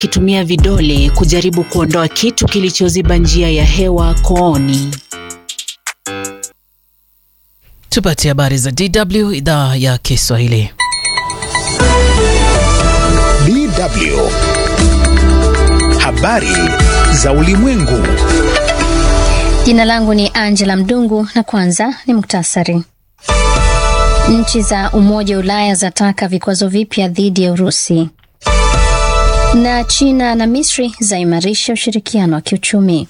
akitumia vidole kujaribu kuondoa kitu kilichoziba njia ya hewa kooni. Tupate habari za DW idhaa ya Kiswahili. DW. Habari za ulimwengu. Jina langu ni Angela Mdungu na kwanza ni muktasari. Nchi za Umoja wa Ulaya zataka vikwazo vipya dhidi ya Urusi. Na China na Misri zaimarisha ushirikiano wa kiuchumi.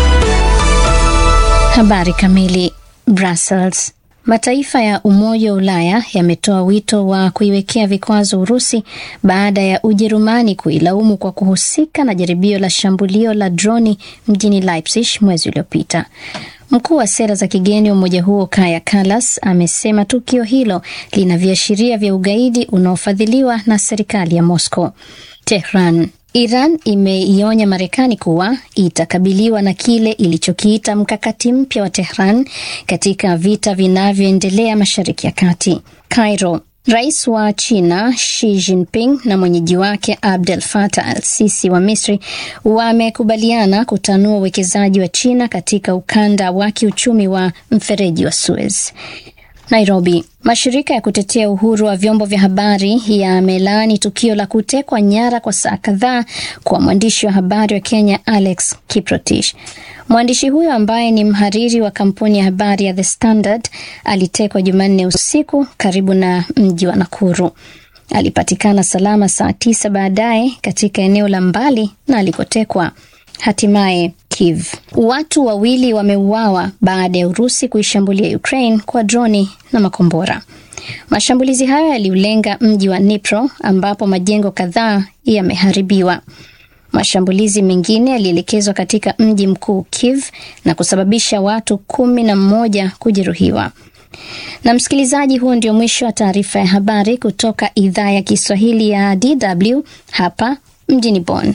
Habari kamili. Brussels. Mataifa ya Umoja wa Ulaya yametoa wito wa kuiwekea vikwazo Urusi baada ya Ujerumani kuilaumu kwa kuhusika na jaribio la shambulio la droni mjini Leipzig mwezi uliopita. Mkuu wa sera za kigeni wa umoja huo Kaja Kallas amesema tukio hilo lina viashiria vya ugaidi unaofadhiliwa na serikali ya Moscow. Tehran. Iran imeionya Marekani kuwa itakabiliwa na kile ilichokiita mkakati mpya wa Tehran katika vita vinavyoendelea Mashariki ya Kati. Cairo. Rais wa China Xi Jinping na mwenyeji wake Abdel Fattah al-Sisi wa Misri wamekubaliana kutanua uwekezaji wa China katika ukanda wa kiuchumi wa mfereji wa Suez. Nairobi. Mashirika ya kutetea uhuru wa vyombo vya habari yamelaani tukio la kutekwa nyara kwa saa kadhaa kwa mwandishi wa habari wa Kenya Alex Kiprotich. Mwandishi huyo ambaye ni mhariri wa kampuni ya habari ya The Standard alitekwa Jumanne usiku karibu na mji wa Nakuru. Alipatikana salama saa tisa baadaye katika eneo la mbali na alikotekwa. Hatimaye Kiev. Watu wawili wameuawa baada ya Urusi kuishambulia Ukraine kwa droni na makombora. Mashambulizi hayo yaliulenga mji wa Dnipro ambapo majengo kadhaa yameharibiwa. Mashambulizi mengine yalielekezwa katika mji mkuu Kiev na kusababisha watu kumi na mmoja kujeruhiwa. Na msikilizaji, huo ndio mwisho wa taarifa ya habari kutoka idhaa ya Kiswahili ya DW hapa mjini Bonn.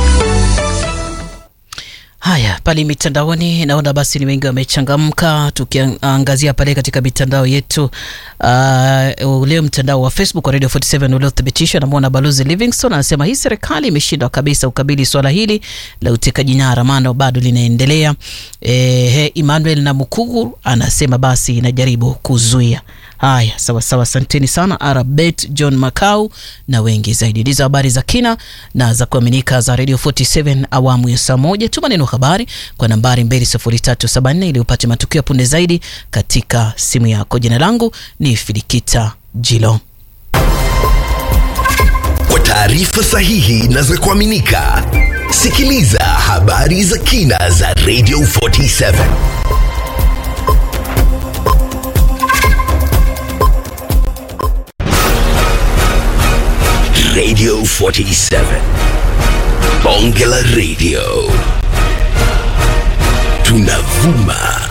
Haya, pale mitandaoni naona basi ni wengi wamechangamka, tukiangazia pale katika mitandao yetu. Uh, leo mtandao wa Facebook wa Radio 47 uliothibitishwa, namwona Balozi Livingstone anasema hii serikali imeshindwa kabisa ukabili swala hili la utekaji nyara, maana bado linaendelea. Eh, Emmanuel na Mukugu anasema basi inajaribu kuzuia Haya, sawa sawa, asanteni sana Arabet John Makau na wengi zaidi. Ndizo habari za kina na za kuaminika za Radio 47 awamu ya saa moja. Tuma neno habari kwa nambari 20374 ili upate matukio punde zaidi katika simu yako. Jina langu ni Filikita Jilo. Kwa taarifa sahihi na za kuaminika, sikiliza habari za kina za Radio 47. Radio 47. Bonge la Radio. Tunavuma